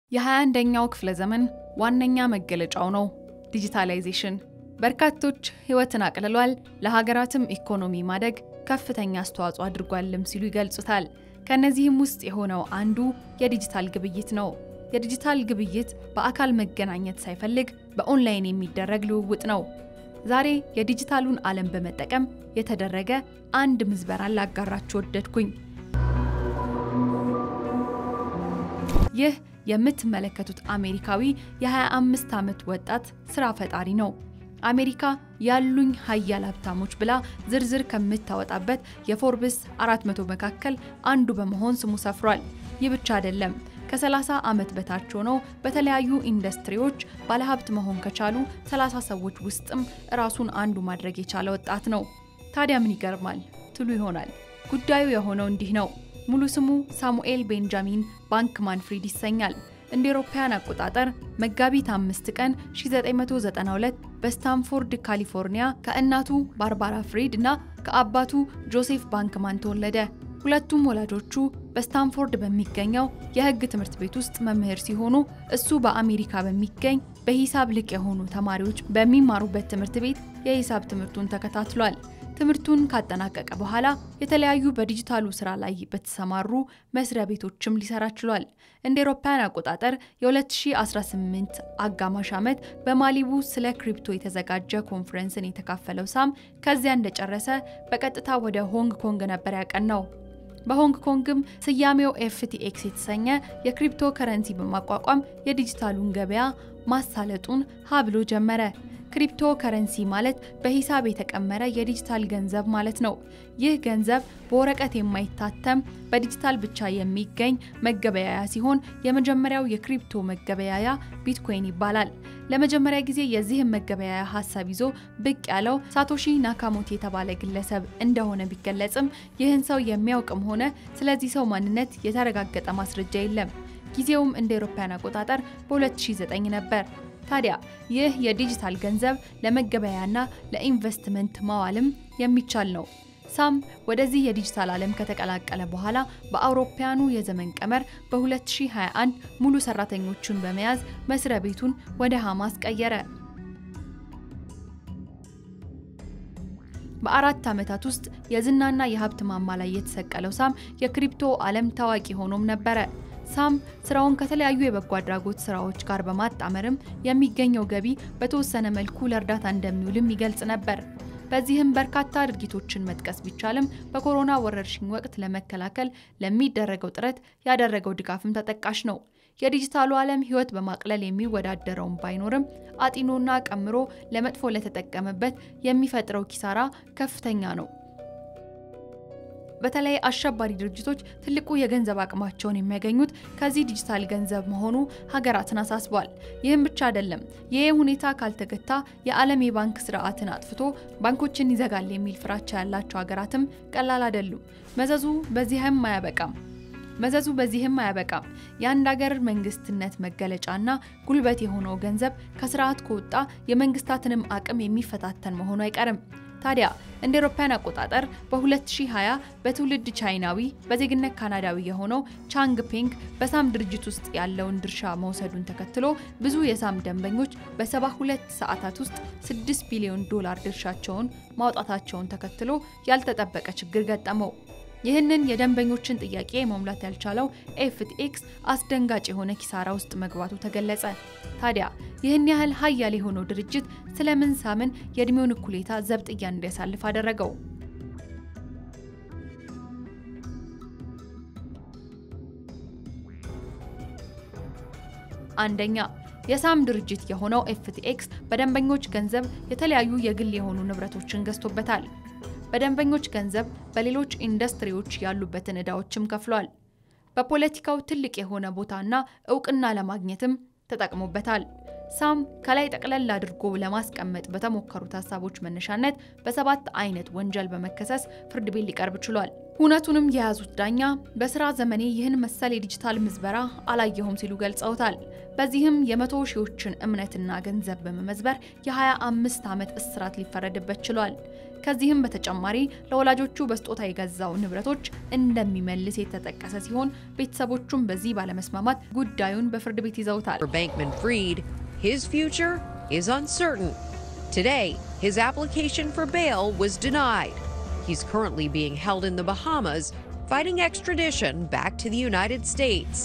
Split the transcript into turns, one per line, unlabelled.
የ21ኛው ክፍለ ዘመን ዋነኛ መገለጫው ነው ዲጂታላይዜሽን። በርካቶች ሕይወትን አቅልሏል፣ ለሀገራትም ኢኮኖሚ ማደግ ከፍተኛ አስተዋጽኦ አድርጓልም ሲሉ ይገልጹታል። ከእነዚህም ውስጥ የሆነው አንዱ የዲጂታል ግብይት ነው። የዲጂታል ግብይት በአካል መገናኘት ሳይፈልግ በኦንላይን የሚደረግ ልውውጥ ነው። ዛሬ የዲጂታሉን ዓለም በመጠቀም የተደረገ አንድ ምዝበራን ላጋራችሁ ወደድኩኝ። ይህ የምትመለከቱት አሜሪካዊ የ25 ዓመት ወጣት ስራ ፈጣሪ ነው። አሜሪካ ያሉኝ ሀያል ሀብታሞች ብላ ዝርዝር ከምታወጣበት የፎርብስ 400 መካከል አንዱ በመሆን ስሙ ሰፍሯል። ይህ ብቻ አይደለም። ከ30 ዓመት በታች ሆነው በተለያዩ ኢንዱስትሪዎች ባለሀብት መሆን ከቻሉ 30 ሰዎች ውስጥም ራሱን አንዱ ማድረግ የቻለ ወጣት ነው። ታዲያ ምን ይገርማል ትሉ ይሆናል። ጉዳዩ የሆነው እንዲህ ነው። ሙሉ ስሙ ሳሙኤል ቤንጃሚን ባንክማን ፍሪድ ይሰኛል። እንደ አውሮፓውያን አቆጣጠር መጋቢት አምስት ቀን 1992 በስታንፎርድ ካሊፎርኒያ ከእናቱ ባርባራ ፍሪድ እና ከአባቱ ጆሴፍ ባንክማን ተወለደ። ሁለቱም ወላጆቹ በስታንፎርድ በሚገኘው የሕግ ትምህርት ቤት ውስጥ መምህር ሲሆኑ እሱ በአሜሪካ በሚገኝ በሂሳብ ልቅ የሆኑ ተማሪዎች በሚማሩበት ትምህርት ቤት የሂሳብ ትምህርቱን ተከታትሏል። ትምህርቱን ካጠናቀቀ በኋላ የተለያዩ በዲጂታሉ ስራ ላይ በተሰማሩ መስሪያ ቤቶችም ሊሰራ ችሏል። እንደ አውሮፓውያን አቆጣጠር የ2018 አጋማሽ ዓመት በማሊቡ ስለ ክሪፕቶ የተዘጋጀ ኮንፈረንስን የተካፈለው ሳም ከዚያ እንደጨረሰ በቀጥታ ወደ ሆንግ ኮንግ ነበር ያቀናው። በሆንግ ኮንግም ስያሜው ኤፍቲኤክስ የተሰኘ የክሪፕቶ ከረንሲ በማቋቋም የዲጂታሉን ገበያ ማሳለጡን ሀብሎ ጀመረ። ክሪፕቶ ከረንሲ ማለት በሂሳብ የተቀመረ የዲጂታል ገንዘብ ማለት ነው። ይህ ገንዘብ በወረቀት የማይታተም በዲጂታል ብቻ የሚገኝ መገበያያ ሲሆን የመጀመሪያው የክሪፕቶ መገበያያ ቢትኮይን ይባላል። ለመጀመሪያ ጊዜ የዚህን መገበያያ ሀሳብ ይዞ ብቅ ያለው ሳቶሺ ናካሞቶ የተባለ ግለሰብ እንደሆነ ቢገለጽም ይህን ሰው የሚያውቅም ሆነ ስለዚህ ሰው ማንነት የተረጋገጠ ማስረጃ የለም። ጊዜውም እንደ አውሮፓውያን አቆጣጠር በ2009 ነበር። ታዲያ ይህ የዲጂታል ገንዘብ ለመገበያያና ለኢንቨስትመንት ማዋልም የሚቻል ነው። ሳም ወደዚህ የዲጂታል ዓለም ከተቀላቀለ በኋላ በአውሮፓያኑ የዘመን ቀመር በ2021 ሙሉ ሰራተኞቹን በመያዝ መስሪያ ቤቱን ወደ ሐማስ ቀየረ። በአራት ዓመታት ውስጥ የዝናና የሀብት ማማ ላይ የተሰቀለው ሳም የክሪፕቶ ዓለም ታዋቂ ሆኖም ነበረ። ሳም ስራውን ከተለያዩ የበጎ አድራጎት ስራዎች ጋር በማጣመርም የሚገኘው ገቢ በተወሰነ መልኩ ለእርዳታ እንደሚውልም ይገልጽ ነበር። በዚህም በርካታ ድርጊቶችን መጥቀስ ቢቻልም በኮሮና ወረርሽኝ ወቅት ለመከላከል ለሚደረገው ጥረት ያደረገው ድጋፍም ተጠቃሽ ነው። የዲጂታሉ ዓለም ሕይወት በማቅለል የሚወዳደረውን ባይኖርም አጢኖና ቀምሮ ለመጥፎ ለተጠቀመበት የሚፈጥረው ኪሳራ ከፍተኛ ነው። በተለይ አሸባሪ ድርጅቶች ትልቁ የገንዘብ አቅማቸውን የሚያገኙት ከዚህ ዲጂታል ገንዘብ መሆኑ ሀገራትን አሳስቧል። ይህም ብቻ አይደለም። ይህ ሁኔታ ካልተገታ የዓለም የባንክ ስርዓትን አጥፍቶ ባንኮችን ይዘጋል የሚል ፍራቻ ያላቸው ሀገራትም ቀላል አይደሉም። መዘዙ በዚህም አያበቃም መዘዙ በዚህም አያበቃም። የአንድ ሀገር መንግስትነት መገለጫና ጉልበት የሆነው ገንዘብ ከስርዓት ከወጣ የመንግስታትንም አቅም የሚፈታተን መሆኑ አይቀርም። ታዲያ እንደ አውሮፓውያን አቆጣጠር በ2020 በትውልድ ቻይናዊ በዜግነት ካናዳዊ የሆነው ቻንግ ፔንግ በሳም ድርጅት ውስጥ ያለውን ድርሻ መውሰዱን ተከትሎ ብዙ የሳም ደንበኞች በ72 ሰዓታት ውስጥ 6 ቢሊዮን ዶላር ድርሻቸውን ማውጣታቸውን ተከትሎ ያልተጠበቀ ችግር ገጠመው። ይህንን የደንበኞችን ጥያቄ መሙላት ያልቻለው ኤፍቲኤክስ አስደንጋጭ የሆነ ኪሳራ ውስጥ መግባቱ ተገለጸ። ታዲያ ይህን ያህል ሀያል የሆነው ድርጅት ስለምን ሳምን የእድሜውን እኩሌታ ዘብጥያ እንዲያሳልፍ አደረገው? አንደኛ የሳም ድርጅት የሆነው ኤፍቲኤክስ በደንበኞች ገንዘብ የተለያዩ የግል የሆኑ ንብረቶችን ገዝቶበታል። በደንበኞች ገንዘብ በሌሎች ኢንዱስትሪዎች ያሉበትን ዕዳዎችም ከፍሏል። በፖለቲካው ትልቅ የሆነ ቦታና እውቅና ለማግኘትም ተጠቅሞበታል። ሳም ከላይ ጠቅለል አድርጎ ለማስቀመጥ በተሞከሩት ሀሳቦች መነሻነት በሰባት አይነት ወንጀል በመከሰስ ፍርድ ቤት ሊቀርብ ችሏል። እውነቱንም የያዙት ዳኛ በስራ ዘመኔ ይህን መሰል የዲጂታል ምዝበራ አላየሁም ሲሉ ገልጸውታል። በዚህም የመቶ ሺዎችን እምነትና ገንዘብ በመመዝበር የ25 ዓመት እስራት ሊፈረድበት ችሏል። ከዚህም በተጨማሪ ለወላጆቹ በስጦታ የገዛው ንብረቶች እንደሚመልስ የተጠቀሰ ሲሆን ቤተሰቦቹም በዚህ ባለመስማማት ጉዳዩን በፍርድ ቤት ይዘውታል።
For Bankman Fried, his future is uncertain. Today, his application for bail was denied. He's currently being held in the Bahamas, fighting extradition back to the United States.